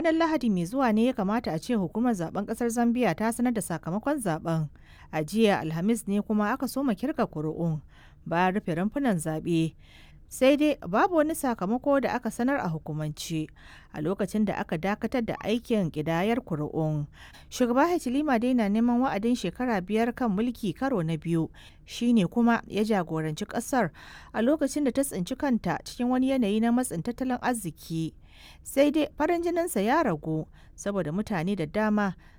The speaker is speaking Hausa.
ranar Lahadi mai zuwa ne ya kamata a ce hukumar zaben kasar Zambia ta sanar da sakamakon zaben. A jiya Alhamis ne kuma aka soma kirga kuri'un bayan rufe rumfunan zaɓe. Sai dai babu wani sakamako da aka sanar a hukumance a lokacin da aka dakatar da aikin ƙidayar kuri'un. Shugaba Hichilema dai na neman wa'adin shekara biyar kan mulki karo na biyu shine kuma ya jagoranci ƙasar a lokacin da ta tsinci kanta cikin wani yanayi na matsin tattalin arziki. sai dai farin jininsa ya ragu saboda mutane da dama